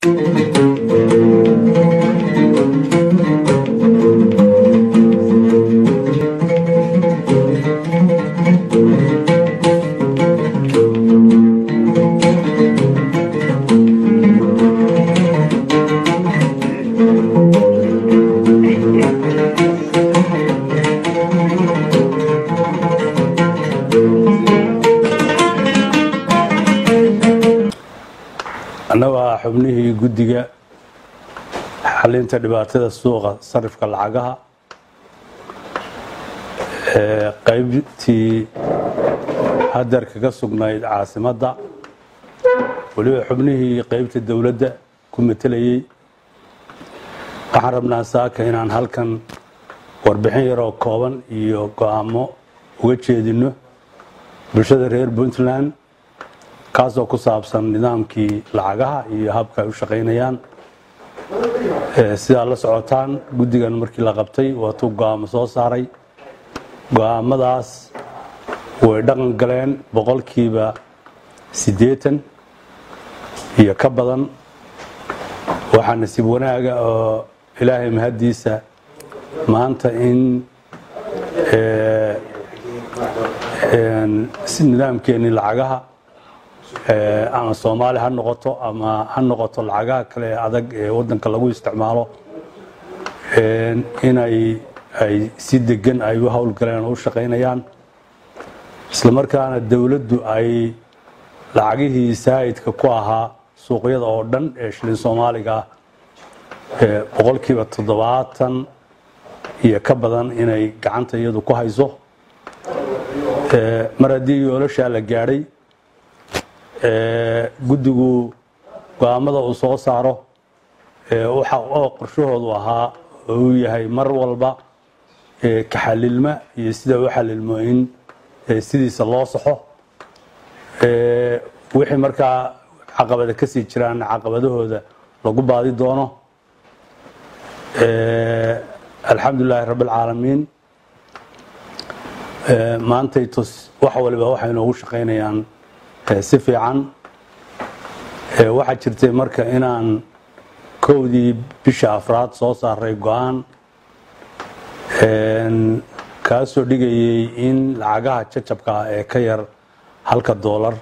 annagaa xubnihii guddiga xalinta dhibaatada suuqa sarifka lacagaha ee qaybtii hadeer kaga sugnayd caasimadda weliba xubnihii qaybta dowladda ku matelayey waxaan rabnaa saaka inaan halkan warbixin yaroo kooban iyo go-aamo uga jeedino bulshada reer puntland kaasoo ku saabsan nidaamkii lacagaha iyo habka ay u shaqaynayaan sidaa la socotaan guddigan markii la qabtay waatuu go-aamo soo saaray go-aamadaas way dhaqan galeen boqolkiiba siddeetan iyo ka badan waxaa nasiib wanaaga oo ilaahay mahaddiisa maanta in nidaamkeennii lacagaha ama soomaali ha noqoto ama ha noqoto lacagaha kale ee adag ee waddanka lagu isticmaalo inay ay si degan ay u howlgaleen oo u shaqaynayaan isla markaana dowladdu ay lacagihii saa'idka ku ahaa suuqyada oo dhan ee shilin soomaaliga ah boqolkiiba toddobaatan iyo ka badan inay gacanta iyadu ku hayso mar haddii yoolashaa la gaadhay guddigu go-aamada uu soo saaro waxa oo qorshahoodu ahaa oo uu yahay mar walba kaxalilma iyo sida u xalilmo in sidiisa loo saxo wixii markaa caqabada ka sii jiraan caqabadahooda lagu baadi doono alxamdu lilaahi rabbi alcaalamiin maantay tus wax waliba waxay noogu shaqaynayaan si fiican waxaa jirtay marka inaan kowdii bisha afraad soo saaray go-aan kaasoo dhigayay in lacagaha jajabka ah ee ka yar halka doolar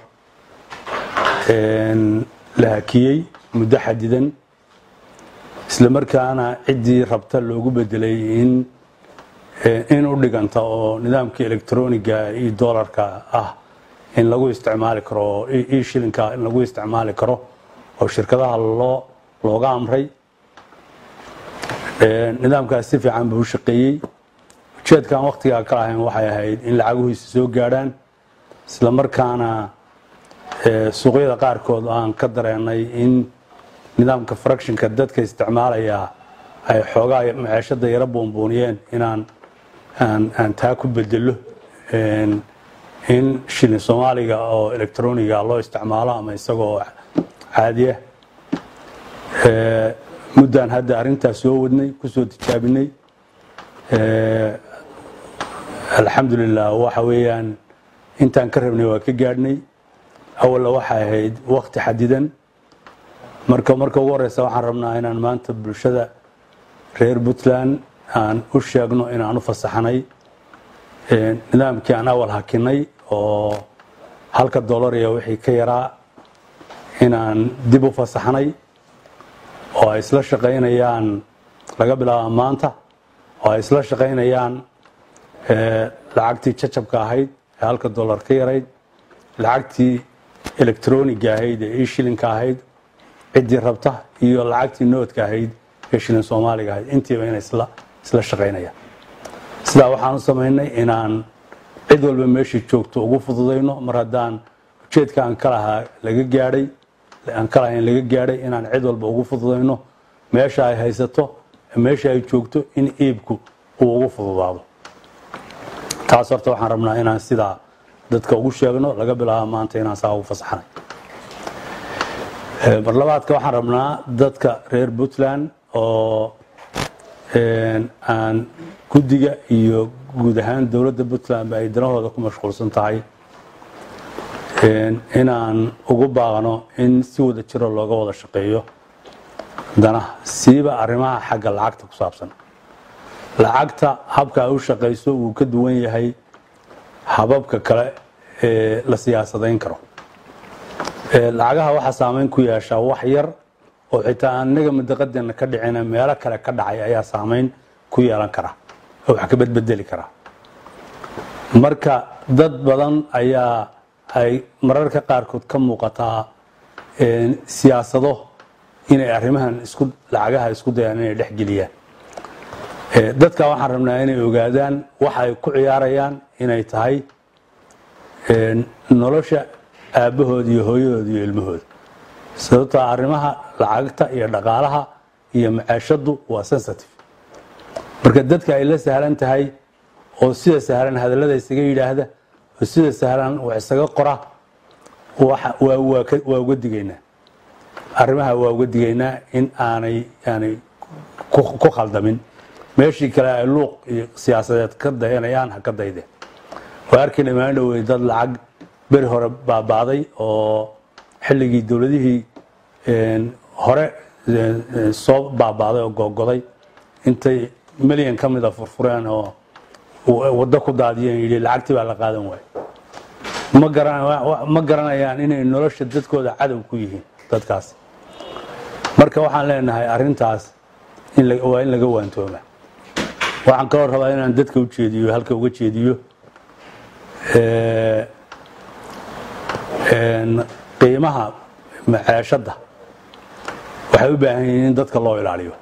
la hakiyey muddo xadidan isla markaana ciddii rabta loogu bedelay in in u dhiganta oo nidaamka electroniga iyo doolarka ah in lagu isticmaali karo oo e shilinka in lagu isticmaali karo oo shirkadaha loo looga amray nidaamkaas si fiican buu u shaqeeyey ujeedkaan wakhtigaa ka lahayn waxay ahayd in lacaguhiisa soo gaadhaan isla markaana suuqyada qaarkood aan ka dareenay in nidaamka fractionka dadka isticmaalaya ay xoogaa maceeshada yaro buunbuuniyeen inaan aan taa ku bedelo in shilin soomaaliga oo electroniga loo isticmaalo ama isagoo caadiya muddaan hadda arrintaas soo wadnay kusoo tijaabinay alxamdulilah waxa weeyaan intaan ka rabnay waa ka gaadhnay awalla waxay ahayd wakti xadidan marka marka ugu horeysa waxaan rabnaa inaan maanta bulshada reer puntland aan u sheegno inaan u fasaxnay nidaamkii aan awal hakinay oo halka dollar iyo wixii ka yaraa inaan dib u fasaxnay oo ay isla shaqaynayaan laga bilaaba maanta oo ay isla shaqaynayaan lacagtii jajabka ahayd ee halka dollar ka yarayd lacagtii electroniga ahayd ee e shilinka ahayd ciddii rabta iyo lacagtii noodka ahayd ee shilin soomaaliga ahayd intiiba inay isla isla shaqaynayaan sidaa waxaan u samaynay inaan cid walba meeshii joogto ugu fududayno mar haddaan ujeedka aan ka lahaa laga gaadhay aan ka lahayn laga gaadhay inaan cid walba ugu fududayno meesha ay haysato meesha ay joogto in iibku uu ugu fududaado taas horta waxaan rabnaa inaan sidaa dadka ugu sheegno laga bilaabo maanta inaan saa ugu fasaxnay marlabaadka waxaan rabnaa dadka reer puntland oo aan guddiga iyo guud ahaan dowladda puntlandba ay danahooda ku mashquulsan tahay inaan ugu baaqno in si wada jiro looga wada shaqeeyo danaha siiba arrimaha xagga lacagta ku saabsan lacagta habka ay u shaqayso wuu ka duwan yahay hababka kale ee la siyaasadayn karo lacagaha waxaa saameyn ku yeeshaa wax yar oo xitaa aan inaga madaqadeena ka dhicina meelo kale ka dhacay ayaa saameyn ku yeelan kara oo wax ka bedbedeli kara marka dad badan ayaa ay mararka qaarkood ka muuqataa siyaasado inay arrimahan isku lacagaha isku dayaan inay dhex geliyaan dadka waxaan rabnaa inay ogaadaan waxa ay ku ciyaarayaan inay tahay nolosha aabbahood iyo hooyahood iyo ilmahooda sababtoo arrimaha lacagta iyo dhaqaalaha iyo macaashadu waa sensitive marka dadka ay la sahlan tahay oo sida sahlan hadallada isaga yidhaahda oo sida sahlan wax isaga qora waa uga digaynaa arrimaha waa uga digaynaa in aanay aanay ku khaldamin meeshii kale ay luuq iyo siyaasadeed ka dayanayaan ha ka daydeen waa arkay dhamaan dhowey dad lacag beri hore baabaaday oo xilligii dowladihii hore soo baabaaday oo googoday intay milyan ka mida furfureen oo waddo ku daadiyeen yidhi lacagtii baa la qaadan waay ma garanayaan inay nolosha dadkooda cadow ku yihiin dadkaas marka waxaan leenahay arintaas waa in laga waantooma waxaan kaloo rabaa inaan dadka u jeediyo halka uga jeediyo qiimaha maceeshadda waxay u baahan yihiin in dadka loo ilaaliyo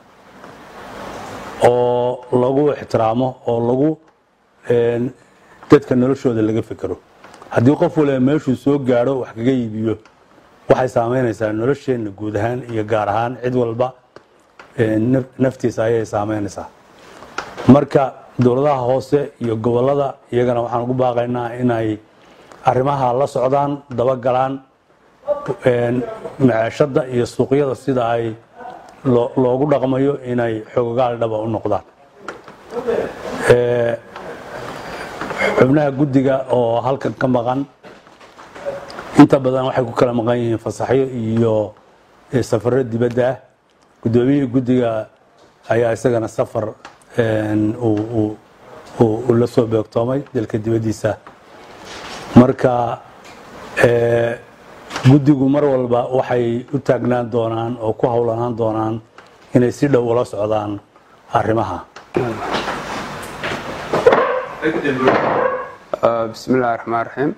oo lagu ixtiraamo oo lagu dadka noloshooda laga fekero haddii qof waliba meeshuu soo gaadho wax kaga iibiyo waxay saameynaysaa nolosheenna guud ahaan iyo gaar ahaan cid walba naftiisa ayay saameynaysaa marka dowladaha hoose iyo gobolada iyagana waxaan ugu baaqaynaa inay arrimaha la socdaan dabagalaan maceeshadda iyo suuqyada sida ay loogu dhaqmayo inay xogogaal dhaba u noqdaan xubnaha guddiga oo halkan ka maqan inta badan waxay ku kala maqan yihiin fasaxyo iyo safaro dibadda ah guddoomiyihii guddiga ayaa isagana safar uu la soo beegtoomay dalka dibaddiisa marka guddigu mar walba waxay u taagnaan doonaan oo ku howlanaan doonaan inay si dhow ula socdaan arrimaha بسم الله الرحمن الرحيم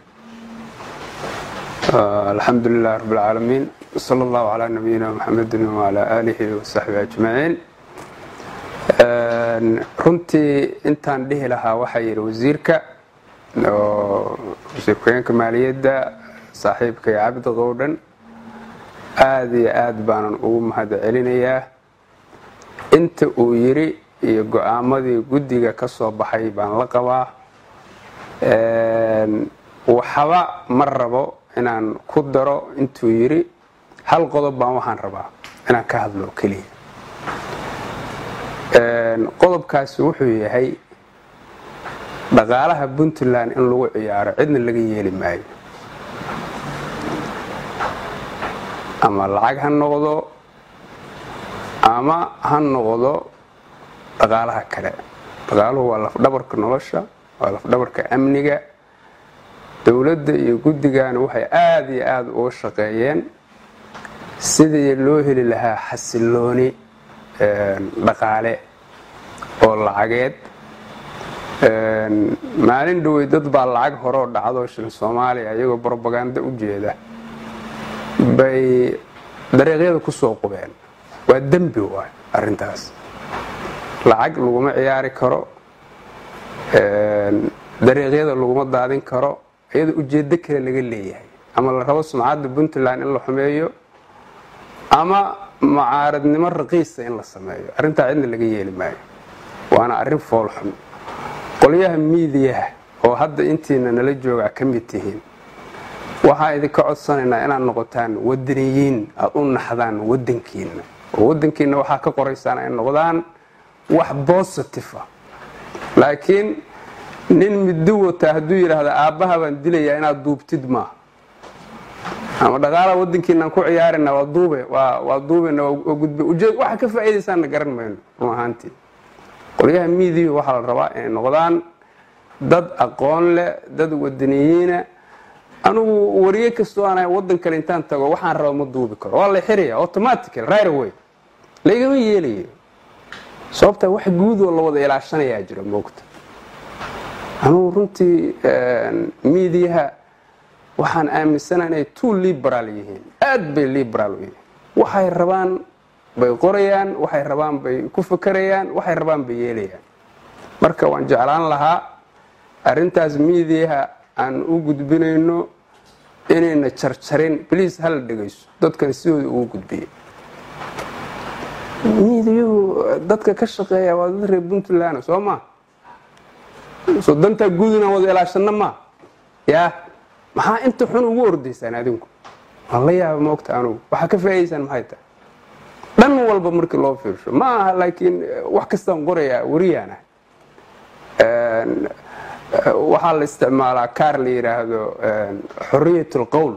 الحمد لله رب العالمين صلى الله على نبينا محمد وعلى آله وصحبه أجمعين runtii intaan dhihi lahaa waxaa yidhi wasiirka oo wasiir ku-xigeenka maaliyadda saaxiibkay cabdi qowdhan aada iyo aad baanan ugu mahad celinayaa inta uu yidhi iyo go-aamadii guddiga ka soo baxay baan la qabaa waxba ma rabo inaan ku daro intuu yidhi hal qodob baan waxaan rabaa inaan ka hadlo keliya qodobkaasi wuxuu yahay dhaqaalaha puntland in lagu ciyaaro cidna laga yeeli maayo ama lacag ha noqdo ama ha noqdo dhaqaalaha kale dhaqaaluhu waa lafdhabarka nolosha waa lafdhabarka amniga dowladda iyo guddigana waxay aada iyo aada uga shaqeeyeen sidii loo heli lahaa xasilooni dhaqaale oo lacageed maalin dhowey dad baa lacag horeo dhacdo shil soomaaliya iyagoo brobaganda u jeeda bay dariiqyada ku soo qubeen waa dembi waay arrintaas lacag laguma ciyaari karo dariiqyada laguma daadin karo iyadoo ujeeddo kale laga leeyahay ama la rabo sumcadda puntland in la xumeeyo ama mucaaradnimo raqiisa in la sameeyo arrintaa cidna laga yeeli maayo waana arrin foolxun qolyaha miidiyaha oo hadda intiina nala jooga ka mid tihiin waxaa idinka codsanaynaa inaad noqotaan wadaniyiin aad u naxdaan wadankiina oo wadankiina waxaa ka qoraysaan ay noqdaan wax bositive ah laakiin nin middo wata hadduu yidhaahda aabbaha baan dilayaa inaad duubtid maaha ama dhaqaalaha wadankiinaan ku ciyaarina waa duube waa duubena waa gudbe ujeed waxa ka faa'iidaysaanna garan mayno run ahaantii qolyaha miidiyu waxaa la rabaa inay noqdaan dad aqoon leh dad wadaniyiina anugu wariye kastoo aan wadan kale intaan tago waxaan raba ma duubi karo waa la xiraya automatical right away laygama yeelayo sababtaa wax guud oo la wada ilaashanayaa jira moogta anugu runtii miidiyaha waxaan aaminsana inay too liberaal yihiin aad bay liberaal u yihiin waxay rabaan bay qorayaan waxay rabaan bay ku fakarayaan waxay rabaan bay yeelayaan marka waan jeclaan lahaa arrintaas miidiyaha aan u gudbinayno inayna jarjarin bliis hala dhegayso dadkan sidooda ugu gudbiya miidiyuhu dadka ka shaqeeya waa dad reer puntland soo maa soo dantaa guud inaan wada ilaashana maa yaa maxaa inta xun ugu ordaysaan adinku waan la yaaba moogta anugu waxaa ka faa'idaysaan maxay tahay dhan walba markii loo fiirsho ma aha laakiin wax kastaan qorayaa wariyaana waxaa la isticmaalaa kaar la yidhaahdo xoriyat lqowl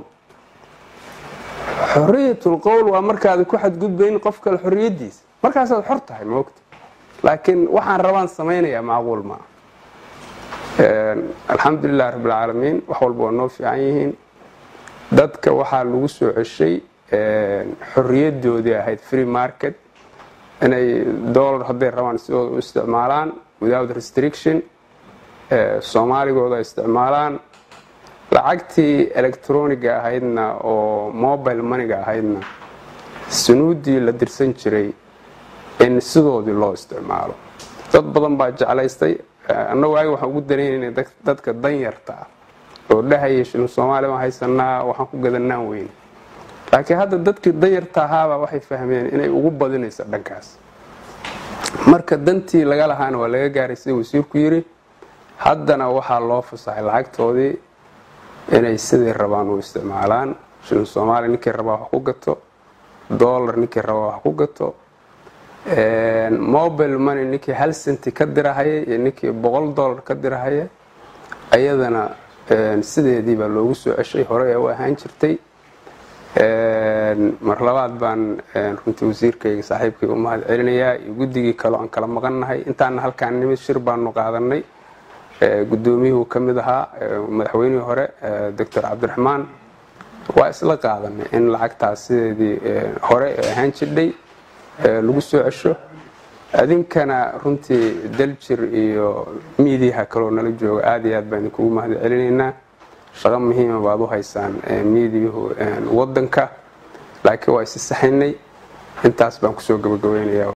xoriyat lqowl waa markaad ku xadgudbayn qof kale xoriyadiisa markaasaad xor tahay moogta laakiin waxaan rabaan samaynayaa macquul maa alxamdulilah rabbilcaalamiin wax walba waa noo fiican yihiin dadka waxaa lagu soo ceshay xoriyadoodii ahayd free market inay dollar hadday rabaan sidooda u isticmaalaan without restriction soomaaligooda isticmaalaan lacagtii electroniga ahaydna oo mobile moneyga ahaydna sunuuddii la dirsan jiray in sidoodii loo isticmaalo dad badan baa jeclaystay annagu waagi waxaan ugu danaynayna dadka danyarta ah oo dhahaya shilin soomaaliya baan haysanaa waxaan ku gadanaan weyne laakiin hadda dadkii danyarta ahaabaa waxay fahmeen inay ugu badinayso dhankaas marka dantii laga lahaana waa laga gaaray sida wasiirku yiri haddana waxaa loo fasaxay lacagtoodii inay siday rabaan u isticmaalaan shilin soomaaliya ninkii rabaa wax ku gato dollar ninkii rabaa wax ku gato mobile money ninkii hal senti ka dirahaya iyo ninkii boqol dollar ka dirahaya ayadana sideedii baa loogu soo ceshay hore ee u ahaan jirtay mar labaad baan runtii wasiirkayga saaxiibkayga u mahad celinayaa iyo guddigii kaleo aan kala maqannahay intaana halkaan nimid shir baanu qaadanay guddoomiyuhu ka mid ahaa madaxweynihii hore doctor cabdiraxmaan waa isla qaadanay in lacagtaas sideedii hore ee ahaan jirdhay lagu soo cesho adinkana runtii daljir iyo miidiyaha kaloo nala jooga aad iyo aad baan idinkugu mahad celinaynaa shaqo muhiima baad u haysaan miidiyuhu wadanka laakiin waa isi saxaynay intaas baan kusoo gabagabeynaya